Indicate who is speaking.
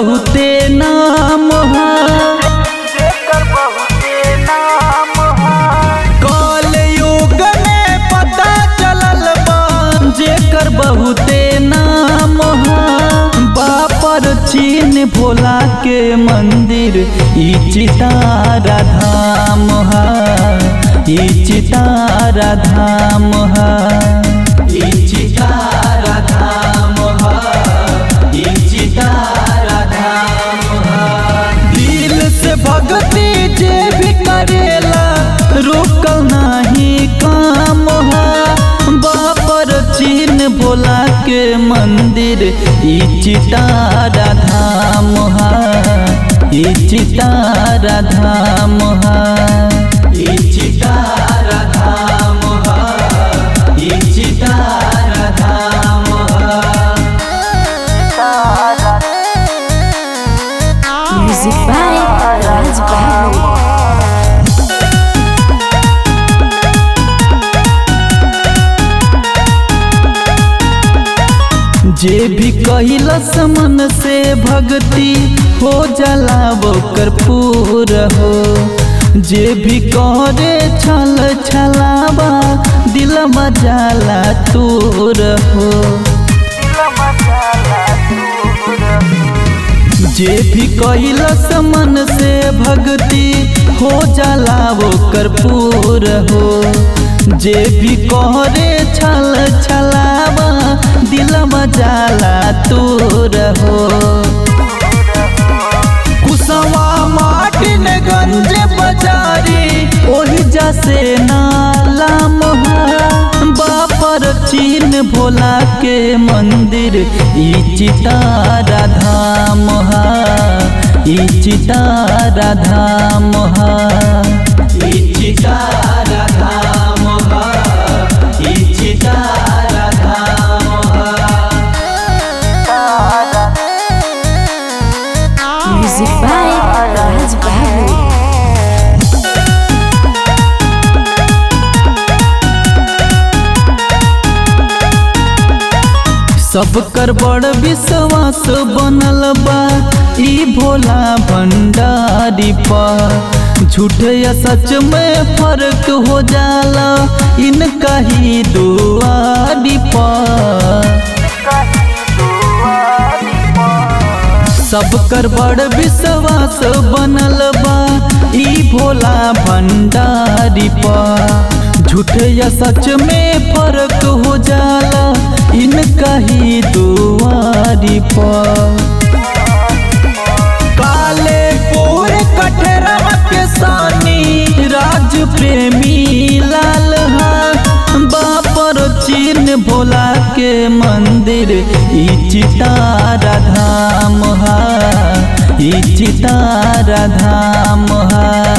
Speaker 1: बहुते नाम हा
Speaker 2: जेकर बहुते नाम है
Speaker 1: कल युग में पता चलल बा जेकर बहुते नाम हा बापर चीन भोला के मंदिर ई चितारा धाम हा ई चितारा धाम हा ई चितारा धाम हा ई चितारा धाम हा दिल से भक्ति जे भी करेला रुकल नाही काम हा बापर चीन भोला के मंदिर ई चितारा धाम हा ई चितारा धाम हा ई चितारा धाम हा ई चितारा धाम हा
Speaker 2: तारा
Speaker 3: Music by Raj Babu.
Speaker 1: जे भी कहिलस मन से भक्ति हो जाला ओकर पूर हो जे भी करे छल छलावा दिल मजाला तूर हो
Speaker 2: दिल मचाला दूर
Speaker 1: जे भी कहिलस मन से भक्ति हो जाला ओकर पूर हो जे भी कहरे छल छलावा दिल मजाला तूर हो कुसवा माटिन गंज बजारी ओही जसे नाला मोहा बापर चीन भोला के मंदिर ई चितारा धाम हा ई चितारा धाम हा ई चितारा धाम हा ई चितारा धाम हा
Speaker 2: तारा
Speaker 3: Music by Raj Babu.
Speaker 1: सब कर बड़ विश्वास बनल बा ई भोला भंडारी पर झूठ या सच में फर्क हो जाला इनका ही दुआरी पर
Speaker 2: कहीं दुआरी पर
Speaker 1: सब कर बड़ विश्वास बनल बा ई भोला भंडारी पर झूठ या सच में फर्क हो जाला इनका ही दुआरी पर काले पूरे कठरवा के सानी राज प्रेमी लाल हा बापर चीन भोला के मंदिर ई चितारा धाम हा ई चितारा धाम हा